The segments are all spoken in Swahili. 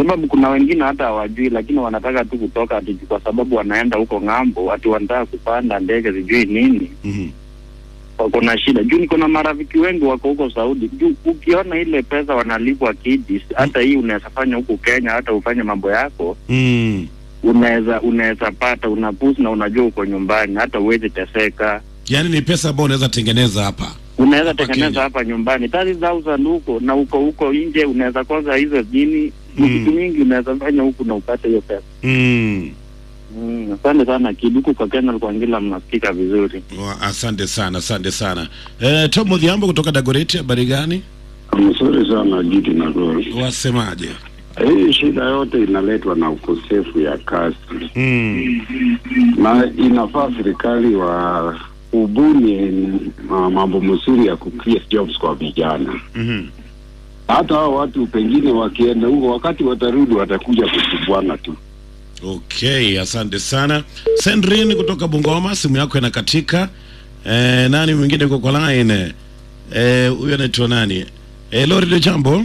sababu kuna wengine hata hawajui, lakini wanataka tu kutoka ati kwa sababu wanaenda huko ng'ambo, ati wanataka kupanda ndege sijui nini, Mhm. wako na shida. Juu niko na marafiki wengi wako huko Saudi. Juu ukiona ile pesa wanalipwa kidis, hata hii unaweza fanya huku Kenya, hata ufanye mambo yako Mm. unaweza unaweza pata unapusi na unajua uko nyumbani, hata uwezi teseka. Yaani ni pesa ambayo unaweza tengeneza hapa. Unaweza Hapa tengeneza Kenya. hapa nyumbani 30000 huko na uko huko nje, unaweza kwanza hizo jini Mm. vitu mingi unaweza fanya huku na upate hiyo pesa. Mm. Mm, asante sana Kid, huku kwa Kenya kwa Ngila mnasikika vizuri. Wa- Asante sana, asante sana. Eh, Tom Odhiambo kutoka Dagoretti, habari gani? Mzuri sana Gidi na Gori. Wasemaje? Hii shida yote inaletwa na ukosefu ya kazi, Mm. na inafaa serikali wa ubuni uh, mambo mzuri ya ku create jobs kwa vijana. Mhm. Hata hao watu pengine wakienda huko, wakati watarudi watakuja kusumbuana tu. Okay, asante sana. Sandrine kutoka Bungoma, simu yako inakatika. Eh, nani mwingine uko kwa line? Eh, huyo anaitwa nani? Eh, Lori de Jambo.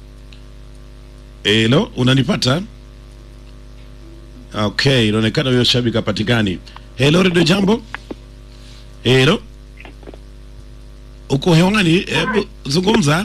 Hello, unanipata? Okay, inaonekana huyo shabiki hapatikani. Hello, Radio Jambo. Hello. Uko hewani? Hebu zungumza.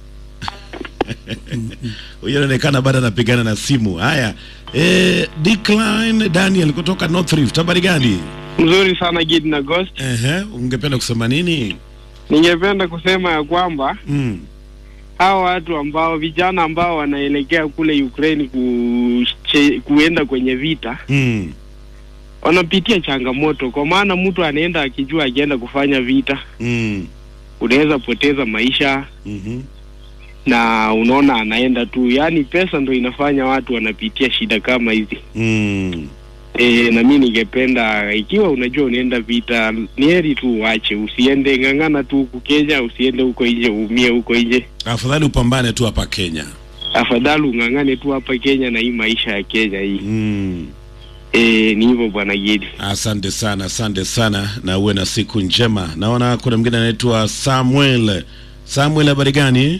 Huyo anaonekana bado anapigana na simu. Haya. Eh, Decline Daniel kutoka North Rift. Habari gani? Mzuri sana Gid na Ghost. Ehe, ungependa kusema nini? Ningependa kusema ya kwamba Mm. hawa watu ambao vijana ambao wanaelekea kule Ukraine kuche, kuenda kwenye vita Mm. wanapitia changamoto, kwa maana mtu anaenda akijua akienda kufanya vita Mm. unaweza poteza maisha Mhm. na unaona anaenda tu, yaani pesa ndo inafanya watu wanapitia shida kama hizi. Mm. E, na mi ningependa ikiwa unajua unaenda vita, ni heri tu uache, usiende ng'ang'ana tu huku Kenya, usiende huko nje uumie huko nje. Afadhali upambane tu hapa Kenya. Afadhali ung'ang'ane tu hapa Kenya na hii maisha ya Kenya hii. Mm. E, ni hivyo bwana Gidi. Asante sana, asante sana na uwe na siku njema. Naona kuna mwingine anaitwa Samuel. Samuel, habari gani?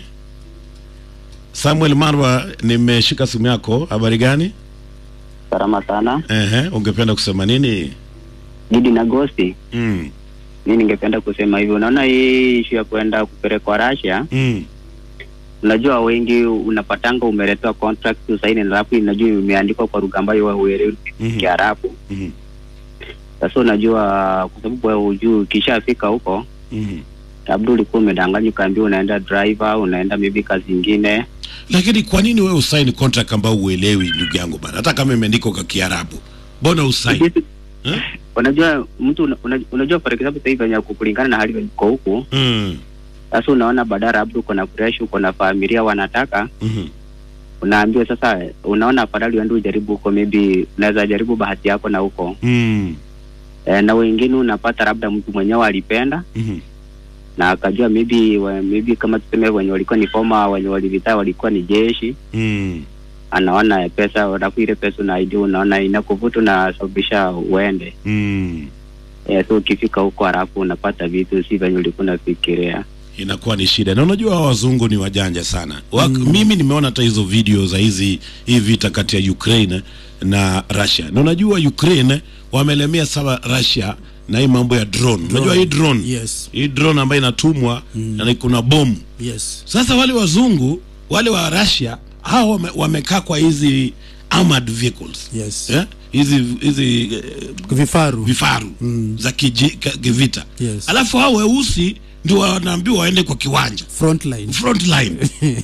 Samuel Marwa, nimeshika simu yako. Habari gani? Salama sana. Ehe, ungependa kusema nini? Gidi na Gosti, Mm. mi ningependa kusema hivi, unaona hii ishu ya kuenda kupelekwa Russia, Mm. unajua wengi unapatanga umeletewa contract usaini, alafu inajua imeandikwa kwa lugha ambayo wewe huelewi Mhm. Kiarabu. Mhm. Sasa unajua kwa sababu wewe hujui, ukishafika huko Mhm. labda ulikuwa umedanganywa, ukaambiwa unaenda driver, unaenda maybe kazi ingine. Lakini kwa nini wewe usaini contract ambao uelewi ndugu yangu bana? Hata kama imeandikwa kwa Kiarabu. Mbona usaini? Eh? Unajua mtu una, una- unajua for example sasa hivi venye kulingana na hali venye uko huku, Mm. sasa unaona badala labda uko na fresh, uko na familia wanataka Mhm. unaambiwa sasa, unaona afadhali uende ujaribu huko, maybe unaweza jaribu bahati yako na huko Mm. e, na wengine unapata labda mtu mwenyewe alipenda Mhm. na akajua maybe wa, maybe kama tuseme wenye walikuwa ni foma wenye walivita walikuwa ni jeshi, Mm. anaona pesa, alafu ile pesa unaidia, unaona inakuvuta unasababisha uende Mm. e, so ukifika huko halafu unapata vitu si venye ulikuwa unafikiria. inakuwa ni shida na unajua hawa wazungu ni wajanja sana Wak, mimi nimeona hata hizo video za hizi hii vita kati ya Ukraine na Russia na unajua Ukraine wamelemea sawa Russia na hii mambo ya drone, unajua hii drone Yes. hii drone ambayo inatumwa na kuna bomu Yes. sasa wale wazungu wale wa Russia hao wame, wamekaa kwa hizi armored vehicles Yes. eh? hizi hizi eh, Vifaru. vifaru za kiji, ka- kivita Yes. alafu hao weusi ndio wanaambiwa waende kwa kiwanja Frontline. front line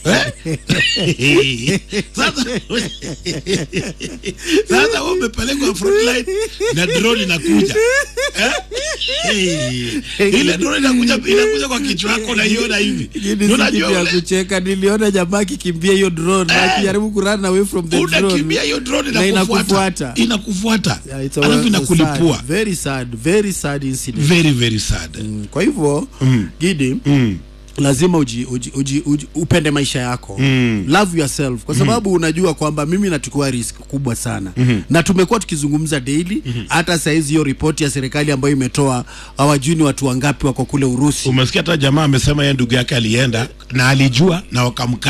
eh? sasa sasa wewe umepelekwa front line na drone inakuja eh? Eh, ile drone inakuja inakuja kwa kichwa chako unaiona hivi Gidi Ndio si unajua kitu ya ule- kucheka. Niliona jamaa akikimbia hiyo drone na akijaribu kurun away from the drone. unakimbia hiyo drone na inakufuata inakufuata. inakufuata Yeah, it's a- alafu a inakulipua sad, very sad, very sad incident. very very sad Mm, Kwa hivyo Gidi mm. lazima uji, uji, uji, uji, upende maisha yako Mm. love yourself kwa sababu unajua kwamba mimi nachukua risk kubwa sana na tumekuwa tukizungumza daily hata saizi hiyo ripoti ya serikali ambayo imetoa hawajui ni watu wangapi wako kule Urusi umesikia hata jamaa amesema yeye ndugu yake alienda na alijua na wakamkanya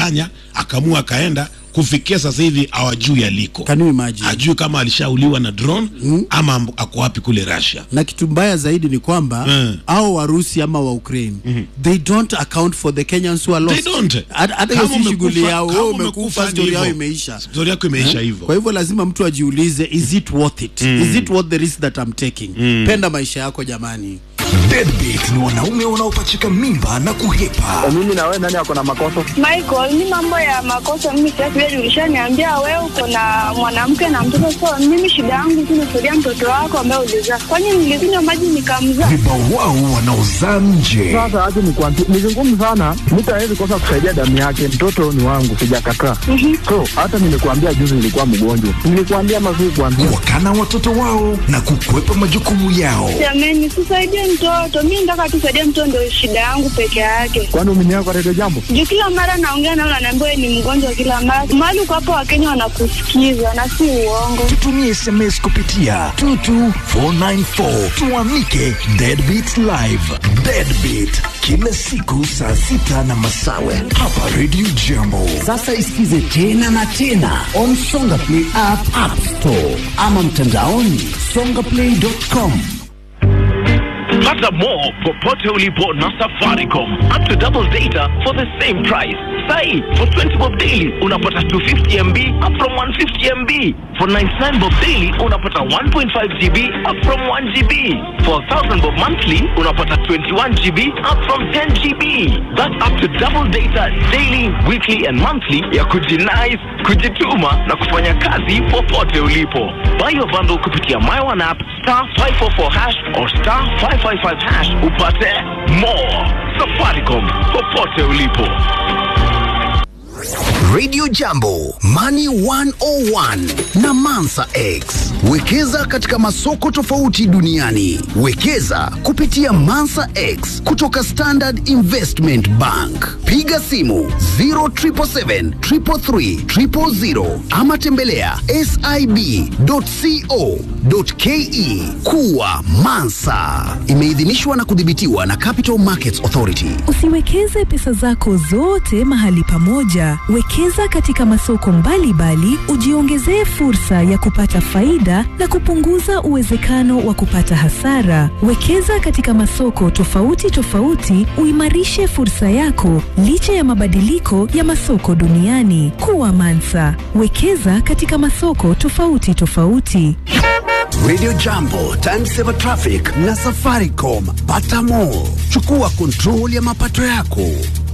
akamua akaenda kufikia sasa hivi hawajui aliko Can you imagine? ajui kama alishauliwa na drone ama amb- ako wapi kule Russia na kitu mbaya zaidi ni kwamba Mm. au warusi ama wa Ukraine they don't account for the Kenyans who are lost. They don't. Hata hata hiyo Kama si shughuli umekufa- yao, kama wewe umekufa umekufa, ni story yao hivyo. imeisha. Story yako imeisha hivyo. Kwa hivyo lazima mtu ajiulize, is it worth it? Is it worth the risk that I'm taking? Penda maisha yako jamani. Deadbeat ni wanaume wanaopachika mimba na kuhepa. mimi na wewe nani ako na makosa? Michael, mi mambo ya makosa mimi sitaki wewe, ulishaniambia wewe uko na mwanamke na mtoto, so mimi shida yangu tu nisaidia mtoto wako ambaye ulizaa. Kwani nilikunywa maji nikamzaa? Vibawao wanaozaa nje. Sasa aje nikwambie, ni vigumu sana, mtu hawezi kosa kusaidia damu yake. Mtoto ni wangu, sijakataa. So hata nimekuambia juzi nilikuwa mgonjwa, nilikuambia mazuri kuambia Wakana watoto wao na kukwepa majukumu yao. Jamani, sisaidie mtoto, mi nataka tu saidie mtoto, ndio shida yangu peke yake. kwani umeniaga kwa redio jambo. Juu kila mara naongea nao, nanaambia wewe ni mgonjwa kila mara. Mahali uko hapo, Wakenya wanakusikiza na si uongo. Tutumie SMS kupitia 22494 tuamike Deadbeat Live. Deadbeat kila siku saa sita na masawe hapa Radio Jambo. Sasa isikize tena na tena on Songa Play app, app store ama mtandaoni songaplay.com. Pata more popote ulipo na Safaricom. Up to double data for the same price. Sai, for 20 bob daily unapata 250 MB up from 150 MB. For 99 bob daily unapata 1.5 GB up from 1 GB. For 1000 bob monthly unapata 21 GB up from 10 GB. That's up to double data daily, weekly and monthly ya kujinais, kujituma na kufanya kazi popote ulipo. Buy your bundle kupitia My One app star 544 hash or star 555 hash upate more. Safaricom popote ulipo. Radio Jambo, Money 101 na Mansa X. Wekeza katika masoko tofauti duniani. Wekeza kupitia Mansa X kutoka Standard Investment Bank. Piga simu 0777 333 000 ama tembelea sib.co.ke. Kuwa Mansa. Imeidhinishwa na kudhibitiwa na Capital Markets Authority. Usiwekeze pesa zako zote mahali pamoja. Wekeza katika masoko mbalimbali, ujiongezee fursa ya kupata faida na kupunguza uwezekano wa kupata hasara. Wekeza katika masoko tofauti tofauti, uimarishe fursa yako licha ya mabadiliko ya masoko duniani. Kuwa Mansa. Wekeza katika masoko tofauti tofauti. Radio Jambo, Time Saver Traffic na Safaricom. Pata more. Chukua kontrol ya mapato yako.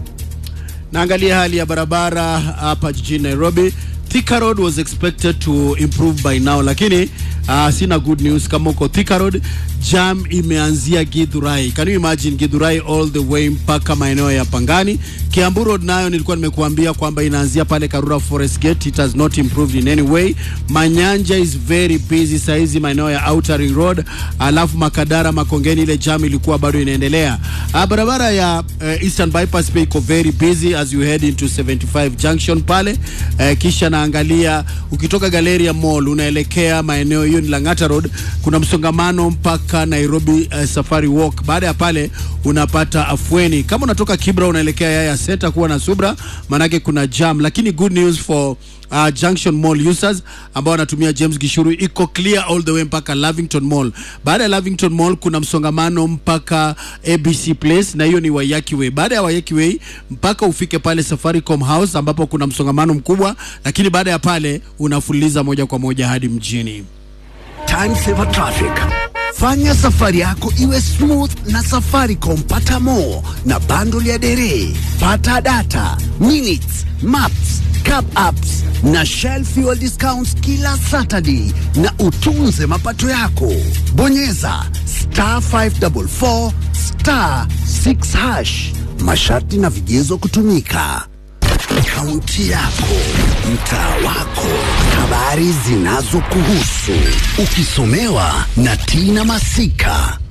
Naangalia hali ya barabara hapa jijini Nairobi. Thika Road was expected to improve by now, lakini uh, sina good news kama uko Thika Road. Jam imeanzia Githurai. Can you imagine Githurai all the way mpaka maeneo ya Pangani. Kiambu Road nayo nilikuwa nimekuambia kwamba inaanzia pale Karura Forest Gate. It has not improved in any way. Manyanja is very busy saizi maeneo ya Outer Ring Road, alafu Makadara Makongeni, ile jam ilikuwa bado inaendelea. Uh, barabara ya uh, Eastern Bypass pia iko very busy as you head into 75 junction pale uh, kisha naangalia ukitoka Galleria Mall unaelekea maeneo hiyo ni Lang'ata Road, kuna msongamano mpaka Nairobi uh, Safari Walk. Baada ya pale unapata afueni. Kama unatoka Kibra unaelekea Yaya Center, kuwa na subra, manake kuna jam, lakini good news for uh, Junction Mall users ambao wanatumia James Gishuru iko clear all the way mpaka Lavington Mall. Baada ya Lavington Mall kuna msongamano mpaka ABC Place na hiyo ni Waiyaki Way. Baada ya Waiyaki Way mpaka ufike pale Safaricom House ambapo kuna msongamano mkubwa, lakini baada ya pale unafuliza moja kwa moja hadi mjini. Time Saver Traffic. Fanya safari yako iwe smooth na Safaricom. Pata more na bundle ya dere, pata data, minutes, maps, cab apps na Shell fuel discounts kila Saturday, na utunze mapato yako. Bonyeza star 544 star 6 hash. Masharti na vigezo kutumika. Kaunti yako, mtaa wako, habari zinazokuhusu, ukisomewa na Tina Masika.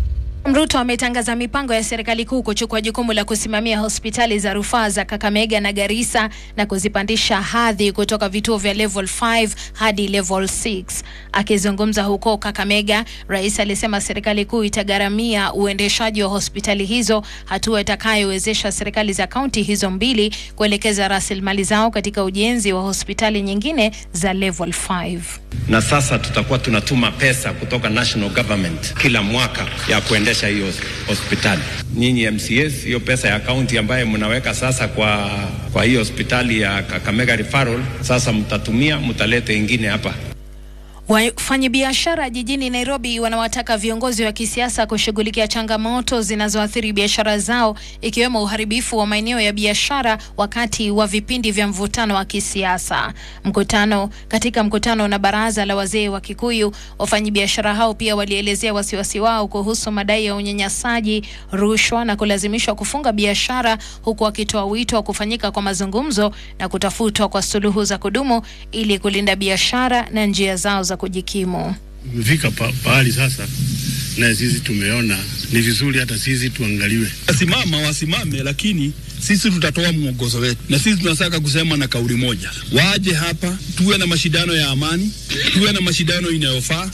Mruto ametangaza mipango ya serikali kuu kuchukua jukumu la kusimamia hospitali za rufaa za Kakamega na Garissa na kuzipandisha hadhi kutoka vituo vya level 5 hadi level 6. Akizungumza huko Kakamega, rais alisema serikali kuu itagharamia uendeshaji wa hospitali hizo, hatua itakayowezesha serikali za kaunti hizo mbili kuelekeza rasilimali zao katika ujenzi wa hospitali nyingine za level 5. na sasa tutakuwa tunatuma pesa kutoka national government kila mwaka ya kuendesha hiyo hospitali. Nyinyi MCAs, hiyo pesa ya kaunti ambayo mnaweka sasa kwa, kwa hiyo hospitali ya Kakamega Referral, sasa mtatumia, mtalete ingine hapa. Wafanyabiashara jijini Nairobi wanawataka viongozi wa kisiasa kushughulikia changamoto zinazoathiri biashara zao ikiwemo uharibifu wa maeneo ya biashara wakati wa vipindi vya mvutano wa kisiasa. Mkutano katika mkutano na baraza la wazee wa Kikuyu, wafanyabiashara hao pia walielezea wasiwasi wao kuhusu madai ya unyanyasaji, rushwa na kulazimishwa kufunga biashara, huku wakitoa wito wa kufanyika kwa mazungumzo na kutafutwa kwa suluhu za kudumu ili kulinda biashara na njia zao za kujikimu. Imefika pa, pahali sasa na sisi tumeona ni vizuri hata sisi tuangaliwe. Wasimama wasimame, lakini sisi tutatoa mwongozo wetu, na sisi tunataka kusema na kauli moja, waje hapa, tuwe na mashindano ya amani, tuwe na mashindano inayofaa.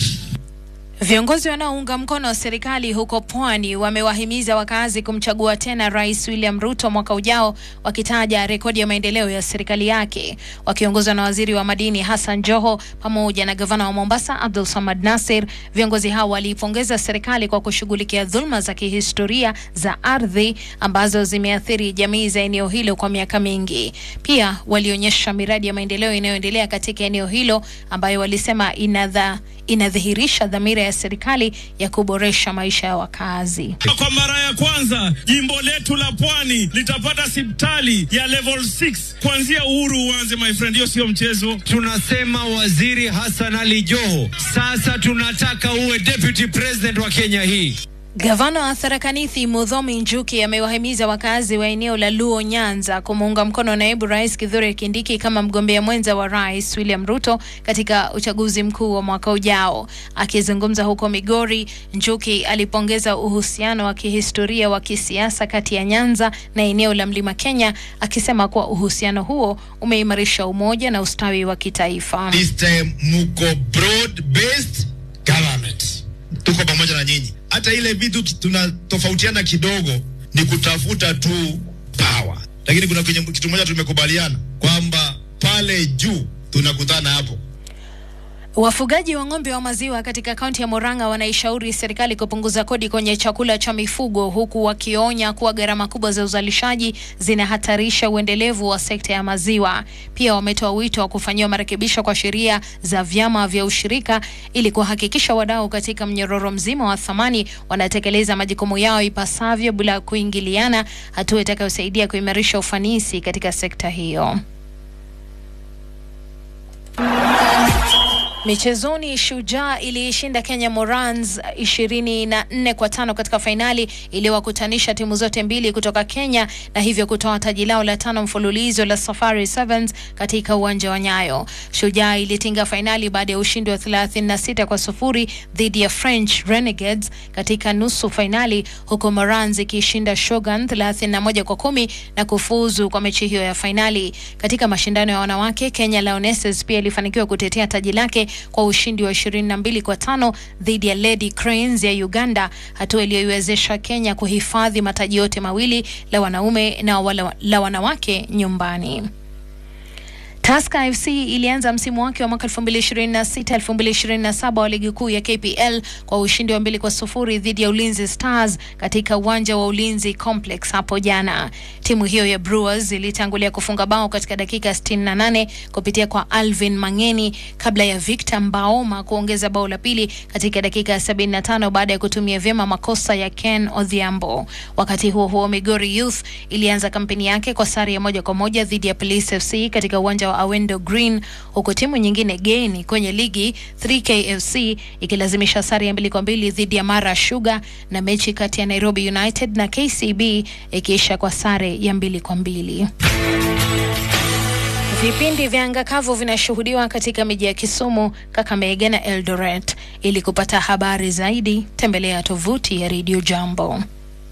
Viongozi wanaounga mkono serikali huko Pwani wamewahimiza wakazi kumchagua tena Rais William Ruto mwaka ujao, wakitaja rekodi ya maendeleo ya serikali yake. Wakiongozwa na waziri wa madini Hassan Joho pamoja na gavana wa Mombasa Abdul Samad Nasir, viongozi hao waliipongeza serikali kwa kushughulikia dhuluma za kihistoria za ardhi ambazo zimeathiri jamii za eneo hilo kwa miaka mingi. Pia walionyesha miradi ya maendeleo inayoendelea katika eneo hilo ambayo walisema inadha inadhihirisha dhamira ya serikali ya kuboresha maisha ya wakazi. Kwa mara ya kwanza jimbo letu la Pwani litapata hospitali ya level 6 kuanzia uhuru uanze, my friend, hiyo sio mchezo. Tunasema Waziri Hassan Ali Joho, sasa tunataka uwe deputy president wa Kenya hii. Gavana wa Tharaka Nithi Muthomi Njuki amewahimiza wakazi wa eneo la Luo Nyanza kumuunga mkono naibu rais Kithure Kindiki kama mgombea mwenza wa rais William Ruto katika uchaguzi mkuu wa mwaka ujao. Akizungumza huko Migori, Njuki alipongeza uhusiano wa kihistoria wa kisiasa kati ya Nyanza na eneo la Mlima Kenya, akisema kuwa uhusiano huo umeimarisha umoja na ustawi wa kitaifa. This time muko broad based government, tuko pamoja na nyinyi. Hata ile vitu tunatofautiana kidogo ni kutafuta tu power, lakini kuna kwenye kitu moja tumekubaliana kwamba pale juu tunakutana hapo. Wafugaji wa ng'ombe wa maziwa katika kaunti ya Murang'a wanaishauri serikali kupunguza kodi kwenye chakula cha mifugo huku wakionya kuwa gharama kubwa za uzalishaji zinahatarisha uendelevu wa sekta ya maziwa. Pia wametoa wito wa kufanyiwa marekebisho kwa sheria za vyama vya ushirika ili kuhakikisha wadau katika mnyororo mzima wa thamani wanatekeleza majukumu yao ipasavyo bila kuingiliana, hatua itakayosaidia kuimarisha ufanisi katika sekta hiyo. Michezoni, Shujaa iliishinda Kenya Morans ishirini na nne kwa tano katika fainali iliyowakutanisha timu zote mbili kutoka Kenya na hivyo kutoa taji lao la tano mfululizo la Safari Sevens katika uwanja wa Nyayo. Shujaa ilitinga fainali baada ya ushindi wa 36 kwa sufuri dhidi ya French Renegades katika nusu fainali, huku Morans ikiishinda Shogun 31 kwa kumi na kufuzu kwa mechi hiyo ya fainali. Katika mashindano ya wanawake, Kenya Lionesses pia ilifanikiwa kutetea taji lake kwa ushindi wa 22 kwa tano dhidi ya Lady Cranes ya Uganda, hatua iliyoiwezesha Kenya kuhifadhi mataji yote mawili la wanaume na wala, la wanawake nyumbani. Tusker FC ilianza msimu wake wa mwaka 2026 2027 wa ligi kuu ya KPL kwa ushindi wa mbili kwa sufuri dhidi ya Ulinzi Stars katika uwanja wa Ulinzi Complex hapo jana. Timu hiyo ya Brewers ilitangulia kufunga bao katika dakika 68 kupitia kwa Alvin Mangeni kabla ya Victor Mbaoma kuongeza bao la pili katika dakika ya 75 baada ya kutumia vyema makosa ya Ken Odhiambo. Wakati huo huo, Migori Youth ilianza kampeni yake kwa sare ya moja kwa moja dhidi ya Police FC katika uwanja wa Awendo Green, huku timu nyingine geni kwenye ligi 3K FC ikilazimisha sare ya mbili kwa mbili dhidi ya Mara Sugar, na mechi kati ya Nairobi United na KCB ikiisha kwa sare ya mbili kwa mbili. Vipindi vya anga kavu vinashuhudiwa katika miji ya Kisumu, Kakamega na Eldoret. Ili kupata habari zaidi, tembelea tovuti ya Radio Jambo.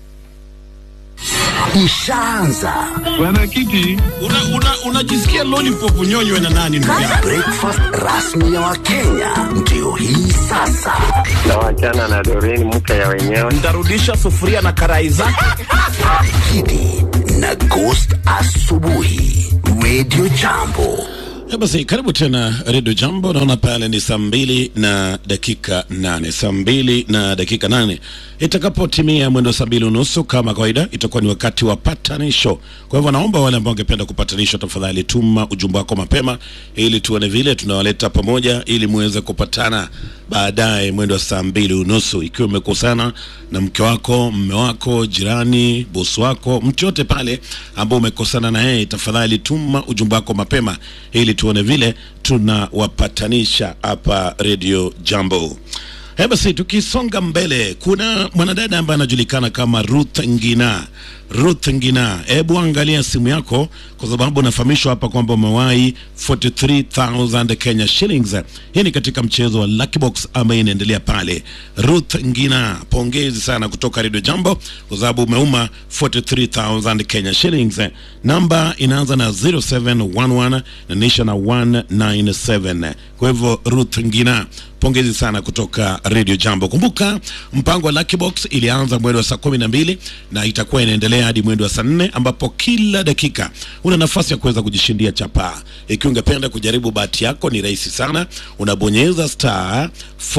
Ishaanza Bwana Kiti, unajisikia una, una lollipop nyonywe na nani ndugu yangu? breakfast rasmi ya Wakenya ndio hii sasa. na wachana na Doreen mke ya wenyewe. Ntarudisha sufuria na karai zake. Kidi na Ghost asubuhi, Radio Jambo. Ya basi karibu tena redio jambo naona pale ni saa mbili na dakika nane saa mbili na dakika nane itakapotimia mwendo saa mbili unusu kama kawaida itakuwa ni wakati wa patanisho kwa hivyo naomba wale ambao wangependa kupatanishwa tafadhali tuma ujumbe wako mapema ili tuone vile tunawaleta pamoja ili muweze kupatana baadaye mwendo wa saa mbili unusu ikiwa umekosana na mke wako mme wako jirani bosi wako mtu yote pale ambao umekosana na yeye tafadhali tuma ujumbe wako mapema ili tuone vile tunawapatanisha hapa redio jambo He basi tukisonga mbele, kuna mwanadada ambaye anajulikana kama Ruth Ngina. Ruth Ngina, hebu angalia simu yako, kwa sababu unafahamishwa hapa kwamba umewahi 43000 Kenya shillings. Hii ni katika mchezo wa Lucky Box ambaye inaendelea pale. Ruth Ngina, pongezi sana kutoka Radio Jambo kwa sababu umeuma 43000 Kenya shillings. Namba inaanza na 0711 na nisha na 197. Kwa hivyo Ruth Ngina, pongezi sana kutoka Radio Jambo. Kumbuka mpango wa Lucky Box ilianza mwendo wa saa kumi na mbili na itakuwa inaendelea hadi mwendo wa saa nne ambapo kila dakika una nafasi ya kuweza kujishindia chapaa. Ikiwa ungependa kujaribu bahati yako, ni rahisi sana, unabonyeza star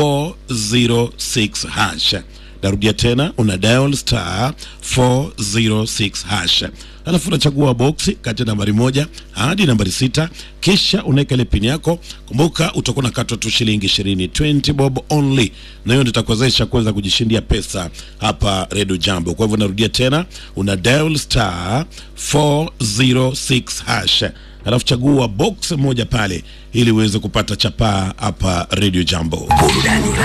406 hash narudia tena una dial star 406 hash alafu unachagua boksi kati ya nambari moja hadi nambari sita kisha unaweka ile pini yako kumbuka utakuwa unakatwa tu shilingi ishirini 20 bob only na hiyo ndio itakuwezesha kuweza kujishindia pesa hapa redio jambo kwa hivyo narudia tena una dial star 406 hash alafu chagua box moja pale ili uweze kupata chapaa hapa redio jambo Burudani